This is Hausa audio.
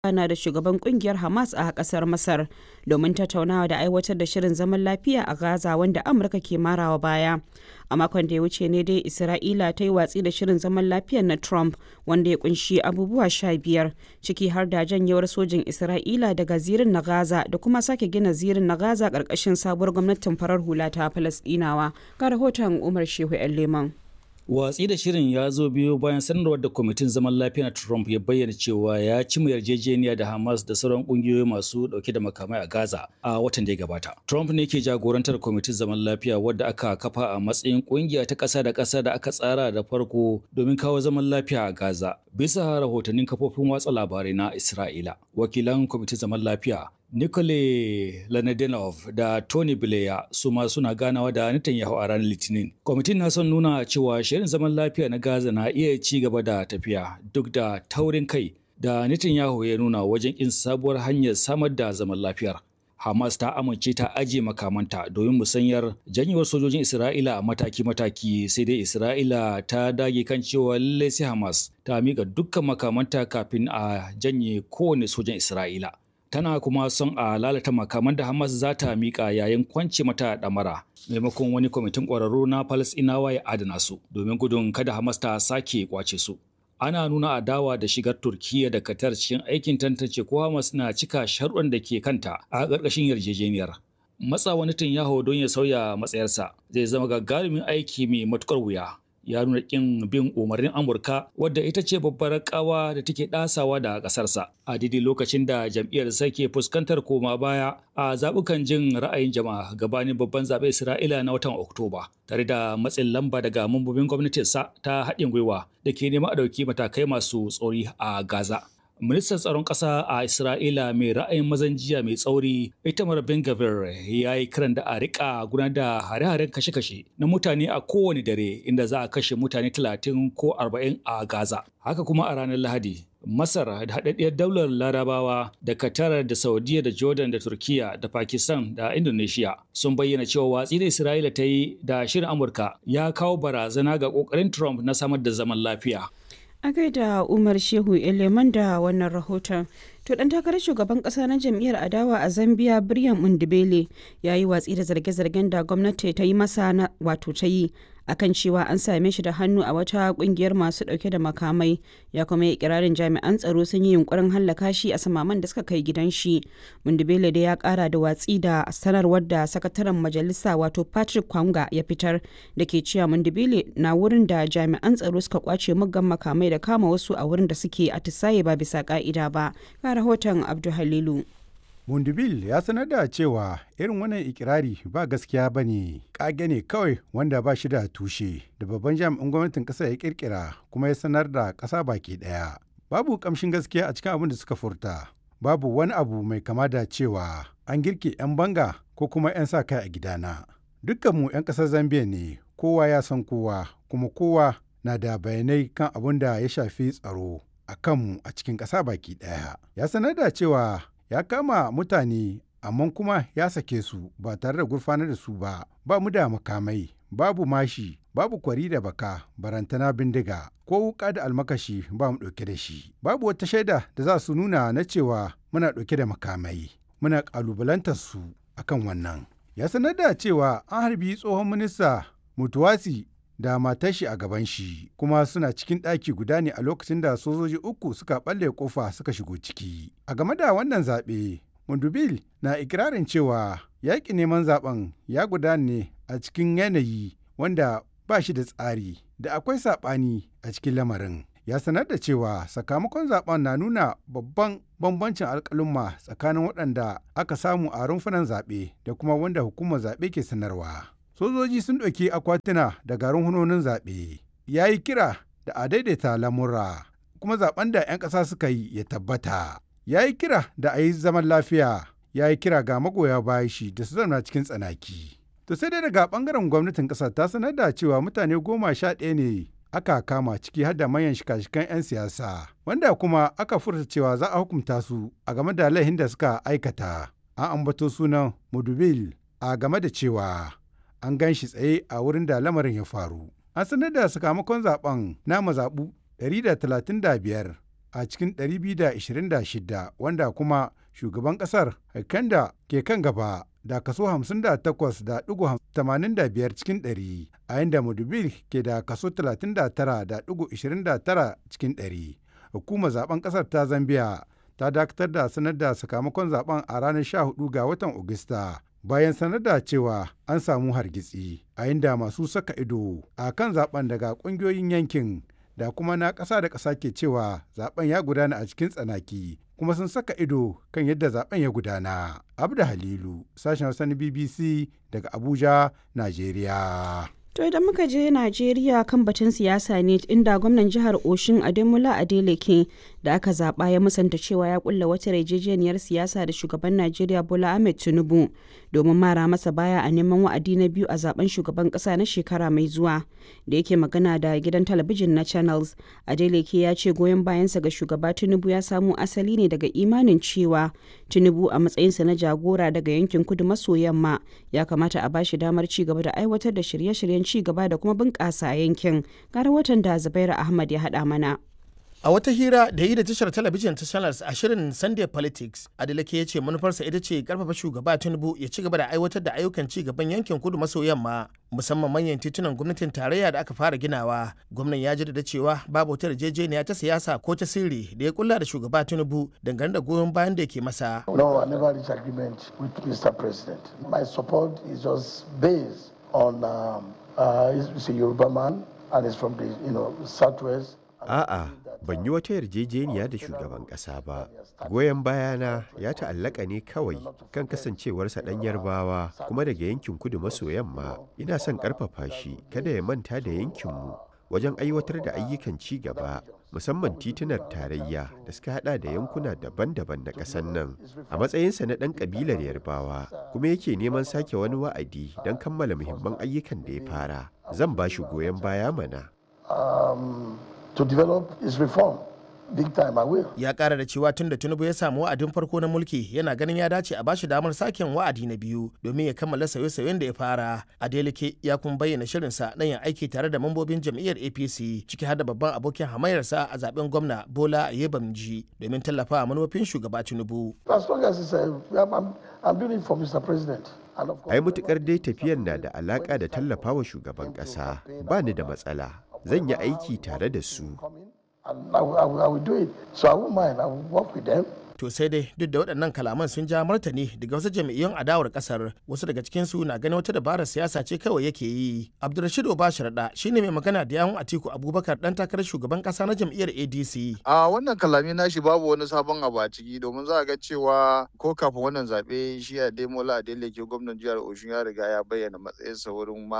na da shugaban kungiyar Hamas a kasar Masar domin tattaunawa da aiwatar da shirin zaman lafiya a Gaza wanda Amurka ke marawa baya. A makon da ya wuce ne dai Isra'ila ta yi watsi da shirin zaman lafiyar na Trump wanda ya kunshi abubuwa sha biyar ciki har da janyewar sojin Isra'ila daga zirin na Gaza da kuma sake gina zirin na Gaza ƙarƙashin sabuwar gwamnatin farar hula ta Falasɗinawa. Ga rahoton Umar Shehu 'yan Leman. Watsi da shirin ya zo biyo bayan sanarwar da kwamitin zaman lafiya na Trump ya bayyana cewa ya ci yarjejeniya da Hamas da sauran kungiyoyi masu dauke da makamai a Gaza a watan da ya gabata. Trump ne ke jagorantar kwamitin zaman lafiya wadda aka kafa a matsayin kungiya ta ƙasa da ƙasa da aka tsara da farko domin kawo zaman lafiya a Gaza. Bisa rahotannin kafofin watsa labarai na Isra'ila, wakilan kwamitin zaman lafiya Nikole Lanadenov da Tony Blair su ma suna ganawa da Netanyahu a ranar Litinin. Kwamitin na son nuna cewa shirin zaman lafiya na Gaza na iya ci gaba da tafiya duk da taurin kai da Netanyahu ya nuna wajen kin sabuwar hanyar samar da zaman lafiyar. Hamas ta amince ta ajiye makamanta domin musanyar janyewar sojojin Isra'ila a mataki-mataki sai dai Isra'ila ta dage kan cewa lallai sai Hamas ta miƙa dukkan makamanta kafin a janye kowane sojan Isra'ila. tana kuma son a lalata makaman da Hamas za ta miƙa yayin kwance mata ɗamara maimakon wani kwamitin ƙwararru na Falasɗinawa ya adana su domin gudun kada Hamas ta sake kwace su. Ana nuna adawa da shigar Turkiyya da Qatar cikin aikin tantance ko Hamas na cika sharuɗan da ke kanta a ƙarƙashin yarjejeniyar. Matsa wani yaho don ya sauya matsayarsa zai zama gagarumin aiki mai matuƙar wuya. ya nuna kin bin umarnin Amurka wadda ita ce babbar kawa da take dasawa da kasarsa a daidai lokacin da jam'iyyar ke fuskantar koma baya a zabukan jin ra'ayin jama'a gabanin babban zaɓe Isra'ila na watan Oktoba tare da matsin lamba daga mambobin gwamnatinsa ta haɗin gwiwa da ke neman a ɗauki matakai masu tsori a Gaza. Ministan tsaron ƙasa a Isra'ila mai ra'ayin mazan jiya mai tsauri Itamar Ben Gavir ya yi kiran da a riƙa gudanar da hare-haren kashe-kashe na mutane a kowane dare inda za a kashe mutane talatin ko arba'in a Gaza. Haka kuma a ranar Lahadi, Masar da haɗaɗɗiyar daular Larabawa da Qatar da Saudiya da Jordan da Turkiya da Pakistan da Indonesia sun bayyana cewa watsi da Isra'ila ta yi da shirin Amurka ya kawo barazana ga ƙoƙarin Trump na samar da zaman lafiya. A gaida Umar Shehu Eleman da wannan rahoton. To dan takarar shugaban kasa na jam'iyyar adawa a Zambia Brian Mundibele ya yi watsi da zarge-zargen da gwamnati ta yi masa na wato ta yi akan cewa an same shi da hannu a wata kungiyar masu dauke da makamai ya kuma yi kirarin jami'an tsaro sun yi yunkurin hallaka shi a samaman da suka kai gidan shi mundibele da ya kara da watsi da sanarwar da sakataren majalisa wato patrick kwanga ya fitar da ke cewa mundibele na wurin da jami'an tsaro suka kwace muggan makamai da kama wasu a wurin da suke atisaye ba bisa ka'ida ba ga rahoton abdu halilu Mundubil ya sanar da cewa irin wannan ikirari ba gaskiya ba ne, ƙage ne kawai wanda ba shi da tushe da babban jami'in gwamnatin ƙasa ya kirkira kuma ya sanar da ƙasa baki ɗaya. Babu ƙamshin gaskiya a cikin abin da suka furta, babu wani abu mai kama da cewa an girke 'yan banga ko kuma 'yan sa kai a gidana. Dukkanmu 'yan ƙasar Zambiya ne, kowa ya san kowa, kuma kowa na da bayanai kan abin da ya shafi tsaro a kanmu a cikin ƙasa baki ɗaya. Ya sanar da cewa ya kama mutane amma kuma ya sake su ba tare da gurfanar da su ba ba mu da makamai babu mashi babu kwari da baka barantana bindiga ko wuka da almakashi ba mu ɗauke da shi babu wata shaida da za su nuna na cewa muna ɗauke da makamai muna ƙalubalantar su akan wannan ya sanar da cewa an harbi tsohon minista mutuwasi da matar shi a gaban shi kuma suna cikin ɗaki guda ne a lokacin da sojoji uku suka ɓalle kofa suka shigo ciki a game da wannan zaɓe mundubil na ikirarin cewa yaƙi neman zaɓen ya gudana ne a cikin yanayi wanda ba shi da tsari da akwai saɓani a cikin lamarin ya sanar da cewa sakamakon zaben na nuna babban bambancin alƙalumma tsakanin waɗanda aka samu a rumfunan zaɓe da kuma wanda hukumar zaɓe ke sanarwa. sojoji sun ɗauki akwatuna da garin hunonin zaɓe ya yi kira da a daidaita lamura kuma zaben da 'yan ƙasa suka yi ya tabbata ya yi kira da a yi zaman lafiya ya yi kira ga magoya bayan shi da su zauna cikin tsanaki to sai dai daga ɓangaren gwamnatin ƙasar ta sanar da cewa mutane goma sha ɗaya ne aka kama ciki har da manyan shika-shikan 'yan siyasa wanda kuma aka furta cewa za a hukunta su a game da laihin da suka aikata an ambato sunan mudubil a game da cewa an gan shi tsaye a wurin da lamarin ya faru. An sanar da sakamakon zaben na mazaɓu 135 a cikin 226 wanda kuma shugaban ƙasar Kanda ke kan gaba da kaso 58.85 cikin 100 a yadda Mudubil ke da kaso 39.29 cikin 100. Hukumar zaben ƙasar ta Zambiya ta dakatar da sanar da sakamakon zaben a ranar 14 ga watan Agusta. bayan sanar da cewa an samu hargitsi a inda masu saka ido a kan zaben daga kungiyoyin yankin da kuma na ƙasa da ƙasa ke cewa zaben ya gudana a cikin tsanaki kuma sun saka ido kan yadda zaben ya gudana. Abda Halilu, sashen Hausa na BBC daga Abuja, Najeriya. To idan muka je Najeriya kan batun siyasa ne inda gwamnan jihar Oshin Ademola Adeleke da aka zaba ya musanta cewa ya kulla wata yarjejeniyar siyasa da shugaban Najeriya Bola Ahmed Tinubu domin mara masa baya a neman wa'adi na biyu a zaben shugaban kasa na shekara mai zuwa. Da yake magana da gidan talabijin na Channels, Adeleke ya ce goyon bayansa ga shugaba Tinubu ya samo asali ne daga imanin cewa Tinubu a matsayinsa na jagora daga yankin kudu maso yamma ya kamata a bashi damar ci gaba da aiwatar da shirye-shiryen ci gaba da kuma bunƙasa yankin gara watan da Zubairu Ahmad ya haɗa mana. A wata hira da yi da tashar talabijin ta Channels a shirin Sunday Politics, Adeleke ya ce manufarsa ita ce karfafa shugaba Tinubu ya ci gaba da aiwatar da ayyukan ci gaban yankin kudu maso yamma musamman manyan titunan gwamnatin tarayya da aka fara ginawa. Gwamnan ya jaddada cewa babu wata yarjejeniya ta siyasa ko ta sirri da ya kulla da shugaba Tinubu dangane da goyon bayan da yake masa. No, I never reached agreement with Mr. President. My support is just based on um, uh, he's a Yoruba man and he's from the you know southwest. A'a, ban yi wata yarjejeniya da shugaban ƙasa ba. Goyon bayana ya ta'allaka ne kawai kan kasancewarsa ɗan yarbawa kuma daga yankin kudu maso yamma. Ina son ƙarfafa shi kada ya manta da yankinmu wajen aiwatar da ayyukan ci gaba musamman titunar tarayya da suka hada da yankuna daban-daban na ƙasar nan a matsayinsa na ɗan ƙabilar yarbawa kuma yake neman sake wani wa'adi don kammala muhimman ayyukan da ya fara zan ba shi goyon baya mana Um, to develop his reform. Big time, I will. Ya kara da cewa tun da Tinubu ya samu wa'adin farko na mulki yana ganin ya dace a bashi damar saken wa'adi na biyu domin ya kammala sauye-sauyen da ya fara. Adeleke ya kuma bayyana shirinsa na yin aiki tare da mambobin jam'iyyar APC ciki har da babban abokin hamayarsa a zaben gwamna Bola Yebamji domin tallafa manufofin shugaba Tinubu. As long as it's a, I'm, I'm, I'm doing it for Mr. President. And of course, ai mutukar dai tafiyar na da alaƙa da tallafawa shugaban ƙasa ba ni da matsala zan yi aiki tare da su coming, and I will, I, will, I will do it. So I won't mind. I will work with them. To sai dai duk da waɗannan kalaman sun ja martani daga wasu jami'an adawar ƙasar wasu daga cikinsu na ganin wata dabarar siyasa ce kawai yake yi. Abdulrashid Obashirada shine mai magana da yawun Atiku Abubakar ɗan takarar shugaban ƙasa na jam'iyyar ADC. A wannan kalami nashi babu wani sabon abu a ciki domin za a ga cewa ko kafin wannan zaɓe shi a Demola Adeleke gwamnan jihar Oshun ya riga ya bayyana matsayinsa wurin ma